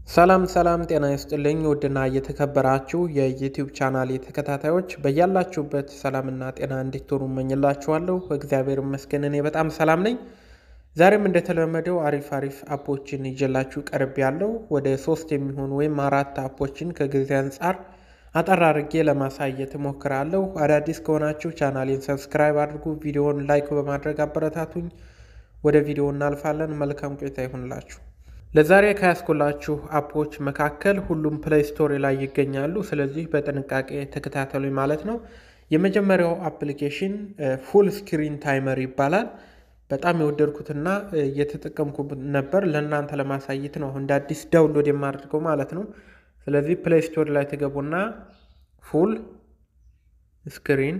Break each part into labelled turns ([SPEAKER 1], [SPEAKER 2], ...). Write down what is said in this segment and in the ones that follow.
[SPEAKER 1] ሰላም ሰላም ጤና ይስጥልኝ ውድና እየተከበራችሁ የዩቲዩብ ቻናል ተከታታዮች በያላችሁበት ሰላምና ጤና እንዲትሆኑ እመኝላችኋለሁ። እግዚአብሔር ይመስገን እኔ በጣም ሰላም ነኝ። ዛሬም እንደተለመደው አሪፍ አሪፍ አፖችን ይዤላችሁ ቀርብ ያለው ወደ ሶስት የሚሆኑ ወይም አራት አፖችን ከጊዜ አንጻር አጠር አድርጌ ለማሳየት እሞክራለሁ። አዳዲስ ከሆናችሁ ቻናሌን ሰብስክራይብ አድርጉ፣ ቪዲዮውን ላይክ በማድረግ አበረታቱኝ። ወደ ቪዲዮ እናልፋለን። መልካም ቆይታ ይሁንላችሁ። ለዛሬ ከያስኩላችሁ አፖች መካከል ሁሉም ፕሌይ ስቶሪ ላይ ይገኛሉ። ስለዚህ በጥንቃቄ ተከታተሉኝ ማለት ነው። የመጀመሪያው አፕሊኬሽን ፉል ስክሪን ታይመር ይባላል። በጣም የወደድኩትና እየተጠቀምኩት ነበር። ለእናንተ ለማሳየት ነው እንደ አዲስ ዳውንሎድ የማደርገው ማለት ነው። ስለዚህ ፕሌይ ስቶሪ ላይ ትገቡና ፉል ስክሪን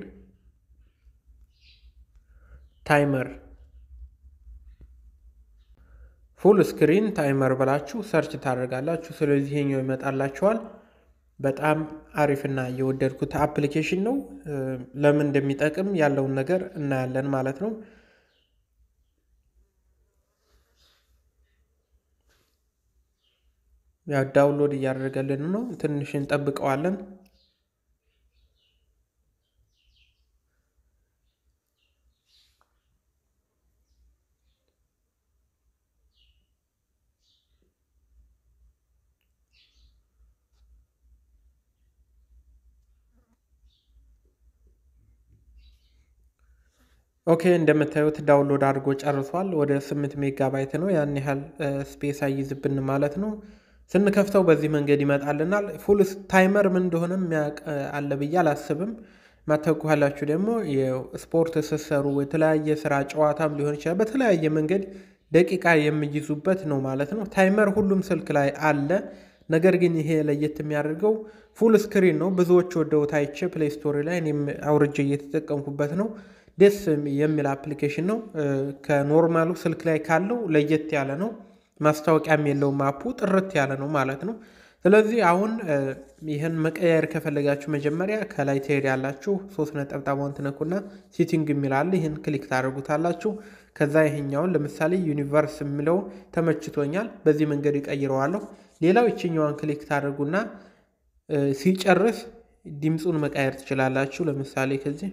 [SPEAKER 1] ታይመር ፉል ስክሪን ታይመር ብላችሁ ሰርች ታደርጋላችሁ። ስለዚህ ይሄኛው ይመጣላችኋል። በጣም አሪፍና የወደድኩት አፕሊኬሽን ነው። ለምን እንደሚጠቅም ያለውን ነገር እናያለን ማለት ነው። ያው ዳውንሎድ እያደረገልን ነው። ትንሽ እንጠብቀዋለን። ኦኬ እንደምታዩት ዳውንሎድ አድርጎ ጨርሷል። ወደ ስምንት ሜጋባይት ነው። ያን ያህል ስፔስ አይይዝብን ማለት ነው። ስንከፍተው በዚህ መንገድ ይመጣልናል። ፉል ታይመር ምን እንደሆነ የሚያውቅ አለ ብዬ አላስብም። ማታውቁ ካላችሁ ደግሞ ስፖርት ስትሰሩ የተለያየ ስራ ጨዋታም ሊሆን ይችላል። በተለያየ መንገድ ደቂቃ የሚይዙበት ነው ማለት ነው። ታይመር ሁሉም ስልክ ላይ አለ። ነገር ግን ይሄ ለየት የሚያደርገው ፉል ስክሪን ነው። ብዙዎች ወደውት አይቼ ፕሌይ ስቶሪ ላይ እኔም አውርጄ እየተጠቀምኩበት ነው። ደስ የሚል አፕሊኬሽን ነው። ከኖርማሉ ስልክ ላይ ካለው ለየት ያለ ነው። ማስታወቂያም የለውም። አፑ ጥርት ያለ ነው ማለት ነው። ስለዚህ አሁን ይህን መቀያየር ከፈለጋችሁ መጀመሪያ ከላይ ትሄድ ያላችሁ ሶስት ነጠብጣቧን ትነኩና ሲቲንግ የሚላል ይህን ክሊክ ታደርጉታላችሁ። ከዛ ይሄኛውን ለምሳሌ ዩኒቨርስ የሚለው ተመችቶኛል፣ በዚህ መንገድ ይቀይረዋለሁ። ሌላው ይችኛዋን ክሊክ ታደርጉና ሲጨርስ ድምፁን መቃየር ትችላላችሁ። ለምሳሌ ከዚህ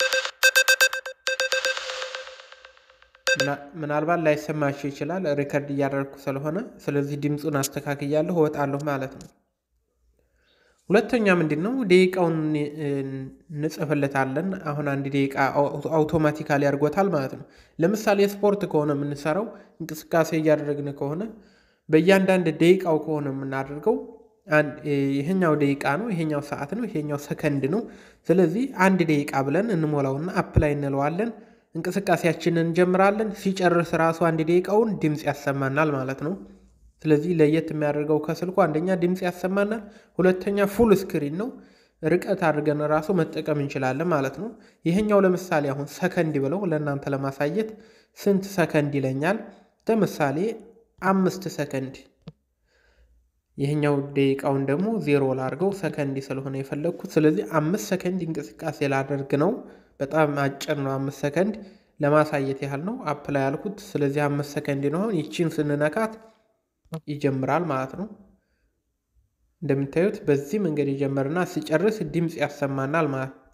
[SPEAKER 1] ምናልባት ላይሰማችሁ ይችላል፣ ሪከርድ እያደረግኩ ስለሆነ። ስለዚህ ድምፁን አስተካክያለሁ፣ እወጣለሁ ማለት ነው። ሁለተኛ ምንድን ነው ደቂቃውን እንጽፍለታለን። አሁን አንድ ደቂቃ አውቶማቲካሊ ያድርጎታል ማለት ነው። ለምሳሌ ስፖርት ከሆነ የምንሰራው እንቅስቃሴ እያደረግን ከሆነ በእያንዳንድ ደቂቃው ከሆነ የምናደርገው ይሄኛው ደቂቃ ነው፣ ይሄኛው ሰዓት ነው፣ ይሄኛው ሰከንድ ነው። ስለዚህ አንድ ደቂቃ ብለን እንሞላውና አፕላይ እንለዋለን እንቅስቃሴያችንን እንጀምራለን። ሲጨርስ ራሱ አንድ ደቂቃውን ድምፅ ያሰማናል ማለት ነው። ስለዚህ ለየት የሚያደርገው ከስልኩ አንደኛ ድምፅ ያሰማናል፣ ሁለተኛ ፉል ስክሪን ነው። ርቀት አድርገን ራሱ መጠቀም እንችላለን ማለት ነው። ይሄኛው ለምሳሌ አሁን ሰከንድ ብለው ለእናንተ ለማሳየት ስንት ሰከንድ ይለኛል። ለምሳሌ አምስት ሰከንድ። ይሄኛው ደቂቃውን ደግሞ ዜሮ ላድርገው ሰከንድ ስለሆነ የፈለግኩት። ስለዚህ አምስት ሰከንድ እንቅስቃሴ ላደርግ ነው። በጣም አጭር ነው። አምስት ሰከንድ ለማሳየት ያህል ነው አፕላይ ያልኩት። ስለዚህ አምስት ሰከንድ ነው። ይቺን ስንነካት ይጀምራል ማለት ነው። እንደምታዩት በዚህ መንገድ ይጀምርና ሲጨርስ ድምፅ ያሰማናል ማለት ነው።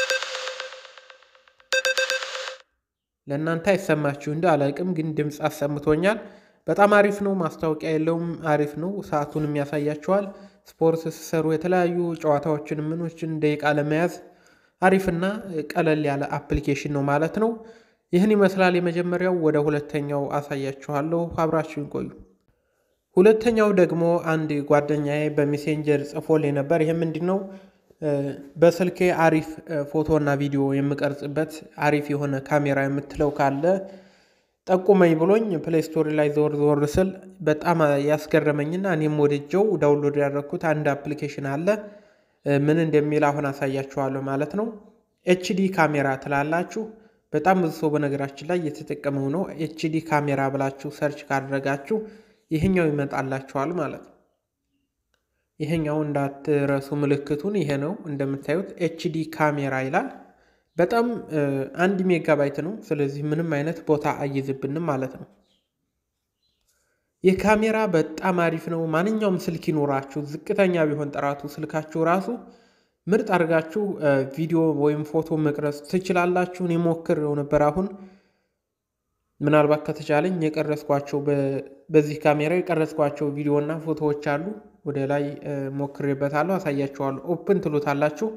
[SPEAKER 1] ለእናንተ አይሰማችሁ እንደ አላቅም፣ ግን ድምፅ አሰምቶኛል። በጣም አሪፍ ነው። ማስታወቂያ የለውም። አሪፍ ነው። ሰዓቱንም ያሳያችኋል። ስፖርት ሲሰሩ የተለያዩ ጨዋታዎችን ምኖችን ደቂቃ ለመያዝ አሪፍና ቀለል ያለ አፕሊኬሽን ነው ማለት ነው። ይህን ይመስላል የመጀመሪያው። ወደ ሁለተኛው አሳያችኋለሁ። አብራችሁን ቆዩ። ሁለተኛው ደግሞ አንድ ጓደኛዬ በሜሴንጀር ጽፎልኝ ነበር። ይህ ምንድን ነው? በስልኬ አሪፍ ፎቶና ቪዲዮ የምቀርጽበት አሪፍ የሆነ ካሜራ የምትለው ካለ ጠቁመኝ ብሎኝ ፕሌይ ስቶሪ ላይ ዞር ዞር ስል በጣም ያስገረመኝና እኔም ወደጀው ዳውንሎድ ያደረግኩት አንድ አፕሊኬሽን አለ ምን እንደሚል አሁን አሳያችኋለሁ ማለት ነው። ኤችዲ ካሜራ ትላላችሁ። በጣም ብዙ ሰው በነገራችን ላይ እየተጠቀመው ነው። ኤችዲ ካሜራ ብላችሁ ሰርች ካደረጋችሁ ይሄኛው ይመጣላችኋል ማለት ነው። ይሄኛው እንዳትረሱ ምልክቱን ይሄ ነው እንደምታዩት ኤችዲ ካሜራ ይላል። በጣም አንድ ሜጋባይት ነው። ስለዚህ ምንም አይነት ቦታ አይዝብንም ማለት ነው። የካሜራ በጣም አሪፍ ነው። ማንኛውም ስልክ ይኖራችሁ ዝቅተኛ ቢሆን ጥራቱ ስልካችሁ ራሱ ምርጥ አድርጋችሁ ቪዲዮ ወይም ፎቶ መቅረጽ ትችላላችሁ። እኔ ሞክሬው ነበር። አሁን ምናልባት ከተቻለኝ የቀረጽኳቸው በዚህ ካሜራ የቀረጽኳቸው ቪዲዮ እና ፎቶዎች አሉ። ወደ ላይ ሞክሬበታለሁ፣ አሳያችኋለሁ። ኦፕን ትሉታላችሁ።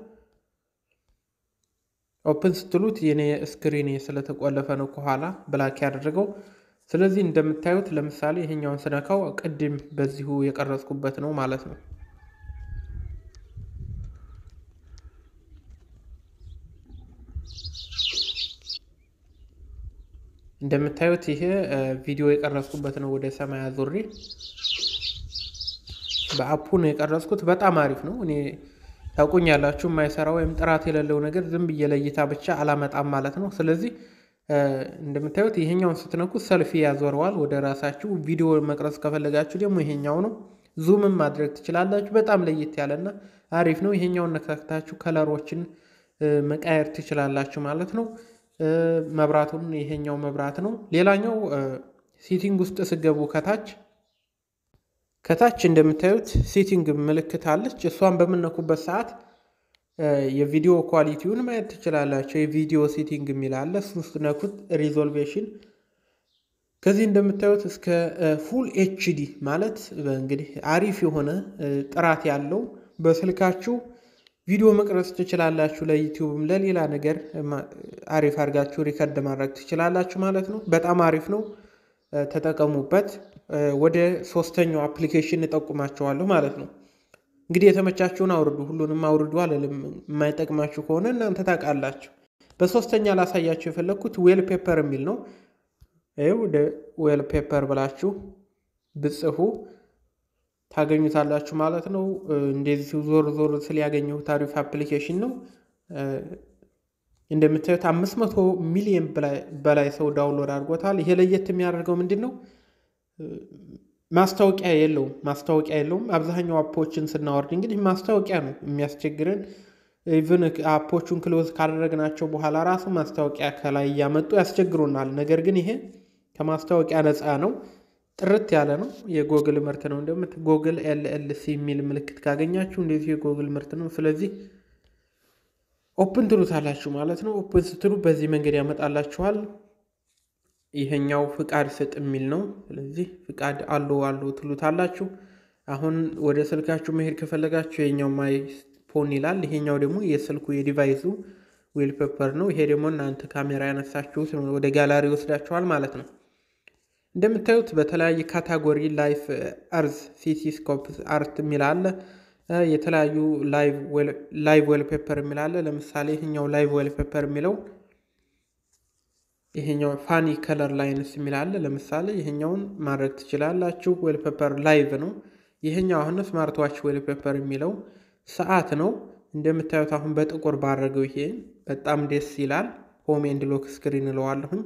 [SPEAKER 1] ኦፕን ስትሉት የኔ ስክሪን ስለተቆለፈ ነው ከኋላ ብላክ ያደረገው። ስለዚህ እንደምታዩት ለምሳሌ ይሄኛውን ስነካው ቅድም በዚሁ የቀረጽኩበት ነው ማለት ነው። እንደምታዩት ይሄ ቪዲዮ የቀረጽኩበት ነው። ወደ ሰማይ አዙሬ በአፑ ነው የቀረጽኩት። በጣም አሪፍ ነው። እኔ ታውቁኛላችሁ፣ የማይሰራ ወይም ጥራት የሌለው ነገር ዝም ብዬ ለእይታ ብቻ አላመጣም ማለት ነው። ስለዚህ እንደምታዩት ይሄኛውን ስትነኩት ሰልፊ ያዞረዋል ወደ ራሳችሁ። ቪዲዮ መቅረጽ ከፈለጋችሁ ደግሞ ይሄኛው ነው። ዙምም ማድረግ ትችላላችሁ። በጣም ለየት ያለና አሪፍ ነው። ይሄኛውን ነካክታችሁ ከለሮችን መቃየር ትችላላችሁ ማለት ነው። መብራቱን ይሄኛው መብራት ነው። ሌላኛው ሴቲንግ ውስጥ ስገቡ ከታች ከታች እንደምታዩት ሴቲንግ ምልክት አለች። እሷን በምነኩበት ሰዓት የቪዲዮ ኳሊቲውን ማየት ትችላላቸው። የቪዲዮ ሴቲንግ የሚል አለ። እሱን ስትነኩት ሪዞልቬሽን ከዚህ እንደምታዩት እስከ ፉል ኤችዲ ማለት እንግዲህ አሪፍ የሆነ ጥራት ያለው በስልካችሁ ቪዲዮ መቅረጽ ትችላላችሁ። ለዩቲዩብም ለሌላ ነገር አሪፍ አድርጋችሁ ሪከርድ ማድረግ ትችላላችሁ ማለት ነው። በጣም አሪፍ ነው፣ ተጠቀሙበት። ወደ ሶስተኛው አፕሊኬሽን እጠቁማቸዋለሁ ማለት ነው። እንግዲህ የተመቻችሁን አውርዱ። ሁሉንም አውርዱ አልልም። የማይጠቅማችሁ ከሆነ እናንተ ታውቃላችሁ። በሶስተኛ ላሳያችሁ የፈለግኩት ዌል ፔፐር የሚል ነው። ይኸው ወደ ዌል ፔፐር ብላችሁ ብጽፉ ታገኙታላችሁ ማለት ነው። እንደዚህ ዞር ዞር ስል ያገኘሁት አሪፍ አፕሊኬሽን ነው። እንደምታዩት አምስት መቶ ሚሊዮን በላይ ሰው ዳውንሎድ አድርጎታል። ይሄ ለየት የሚያደርገው ምንድን ነው? ማስታወቂያ የለውም። ማስታወቂያ የለውም። አብዛኛው አፖችን ስናወርድ እንግዲህ ማስታወቂያ ነው የሚያስቸግረን። ኢቭን አፖቹን ክሎዝ ካደረግናቸው በኋላ ራሱ ማስታወቂያ ከላይ እያመጡ ያስቸግሩናል። ነገር ግን ይሄ ከማስታወቂያ ነፃ ነው። ጥርት ያለ ነው። የጎግል ምርት ነው። እንደምት ጎግል ኤልኤልሲ የሚል ምልክት ካገኛችሁ እንደዚህ የጎግል ምርት ነው። ስለዚህ ኦፕን ትሉታላችሁ ማለት ነው። ኦፕን ስትሉ በዚህ መንገድ ያመጣላችኋል። ይሄኛው ፍቃድ ስጥ የሚል ነው። ስለዚህ ፍቃድ አሎ አሎ ትሉታላችሁ። አሁን ወደ ስልካችሁ መሄድ ከፈለጋችሁ ይሄኛው ማይ ፎን ይላል። ይሄኛው ደግሞ የስልኩ የዲቫይሱ ዌል ፔፐር ነው። ይሄ ደግሞ እናንተ ካሜራ ያነሳችሁት ወደ ጋላሪ ይወስዳችኋል ማለት ነው። እንደምታዩት በተለያየ ካታጎሪ ላይፍ አርዝ ሲቲ ስኮፕ አርት የሚል አለ። የተለያዩ ላይቭ ዌል ፔፐር የሚል አለ። ለምሳሌ ይሄኛው ላይቭ ዌል ፔፐር የሚለው ይሄኛው ፋኒ ከለር ላይንስ የሚል አለ። ለምሳሌ ይሄኛውን ማድረግ ትችላላችሁ። ዌል ፔፐር ላይቭ ነው። ይሄኛው አሁን ስማርት ዋች ዌል ፔፐር የሚለው ሰዓት ነው። እንደምታዩት አሁን በጥቁር ባረገው ይሄ በጣም ደስ ይላል። ሆም ኤንድ ሎክ ስክሪን እለዋለሁኝ።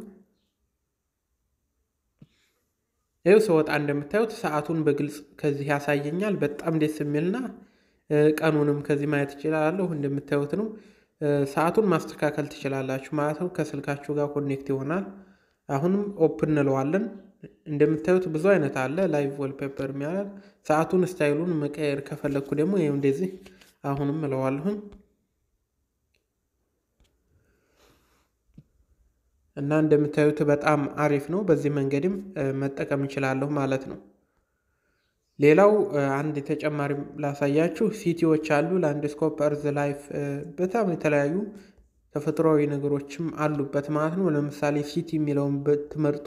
[SPEAKER 1] ይኸው ስወጣ እንደምታዩት ሰዓቱን በግልጽ ከዚህ ያሳየኛል። በጣም ደስ የሚልና ቀኑንም ከዚህ ማየት ይችላለሁ። እንደምታዩት ነው። ሰዓቱን ማስተካከል ትችላላችሁ ማለት ነው። ከስልካችሁ ጋር ኮኔክት ይሆናል። አሁንም ኦፕን እንለዋለን። እንደምታዩት ብዙ አይነት አለ። ላይቭ ወልፔፐር የሚያል ሰዓቱን ስታይሉን መቀየር ከፈለግኩ ደግሞ ይኸው እንደዚህ አሁንም እለዋለሁኝ እና እንደምታዩት በጣም አሪፍ ነው። በዚህ መንገድም መጠቀም እችላለሁ ማለት ነው። ሌላው አንድ ተጨማሪ ላሳያችሁ ሲቲዎች አሉ። ላንድስኮፕ፣ እርዝ ላይፍ በጣም የተለያዩ ተፈጥሯዊ ነገሮችም አሉበት ማለት ነው። ለምሳሌ ሲቲ የሚለውን ብትመርጡ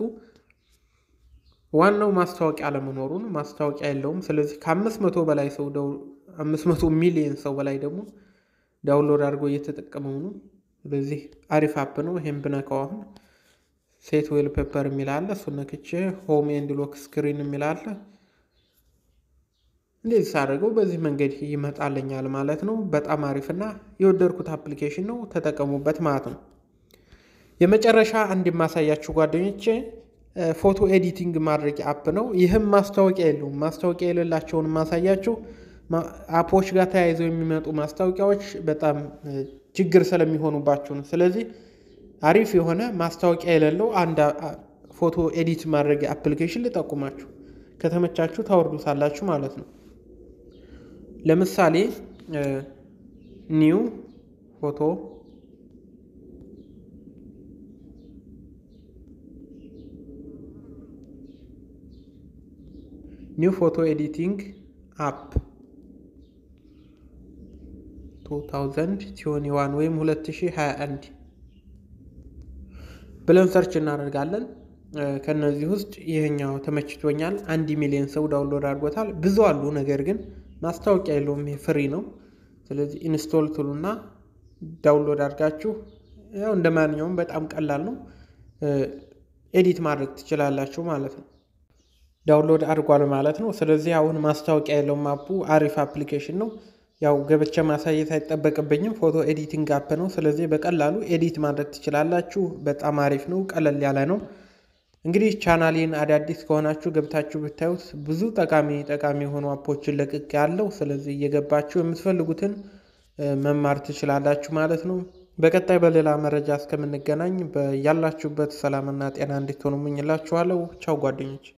[SPEAKER 1] ዋናው ማስታወቂያ አለመኖሩ ነው። ማስታወቂያ የለውም። ስለዚህ ከአምስት መቶ በላይ ሰው አምስት መቶ ሚሊዮን ሰው በላይ ደግሞ ዳውንሎድ አድርጎ እየተጠቀመው ነው። ስለዚህ አሪፍ አፕ ነው። ይሄን ብነካው አሁን ሴት ዌል ፔፐር የሚል አለ። እሱ ነክቼ ሆም ኤንድ ሎክ ስክሪን የሚል አለ። እንደዚህ ሳደርገው በዚህ መንገድ ይመጣልኛል ማለት ነው። በጣም አሪፍና የወደድኩት አፕሊኬሽን ነው። ተጠቀሙበት ማለት ነው። የመጨረሻ አንድ የማሳያችሁ ጓደኞቼ ፎቶ ኤዲቲንግ ማድረግ አፕ ነው። ይህም ማስታወቂያ የለውም። ማስታወቂያ የሌላቸውን ማሳያችሁ አፖች ጋር ተያይዘው የሚመጡ ማስታወቂያዎች በጣም ችግር ስለሚሆኑባችሁ ነው። ስለዚህ አሪፍ የሆነ ማስታወቂያ የሌለው አንድ ፎቶ ኤዲት ማድረግ አፕሊኬሽን ልጠቁማችሁ። ከተመቻችሁ ታወርዱታላችሁ ማለት ነው። ለምሳሌ ኒው ፎቶ ኒው ፎቶ ኤዲቲንግ አፕ 2021 ወይም 2021 ብለን ሰርች እናደርጋለን። ከነዚህ ውስጥ ይህኛው ተመችቶኛል። አንድ ሚሊዮን ሰው ዳውንሎድ አድርጎታል። ብዙ አሉ፣ ነገር ግን ማስታወቂያ የለውም። ይሄ ፍሪ ነው። ስለዚህ ኢንስቶል ትሉና ዳውንሎድ አድርጋችሁ ያው እንደ ማንኛውም በጣም ቀላል ነው፣ ኤዲት ማድረግ ትችላላችሁ ማለት ነው። ዳውንሎድ አድርጓል ማለት ነው። ስለዚህ አሁን ማስታወቂያ የለውም። አፑ አሪፍ አፕሊኬሽን ነው። ያው ገብቼ ማሳየት አይጠበቅብኝም። ፎቶ ኤዲቲንግ አፕ ነው። ስለዚህ በቀላሉ ኤዲት ማድረግ ትችላላችሁ። በጣም አሪፍ ነው። ቀለል ያለ ነው። እንግዲህ ቻናሌን አዳዲስ ከሆናችሁ ገብታችሁ ብታዩት ብዙ ጠቃሚ ጠቃሚ የሆኑ አፖችን ለቅቅ ያለው። ስለዚህ እየገባችሁ የምትፈልጉትን መማር ትችላላችሁ ማለት ነው። በቀጣይ በሌላ መረጃ እስከምንገናኝ ያላችሁበት ሰላምና ጤና እንድትሆኑ እመኝላችኋለሁ። ቻው ጓደኞች።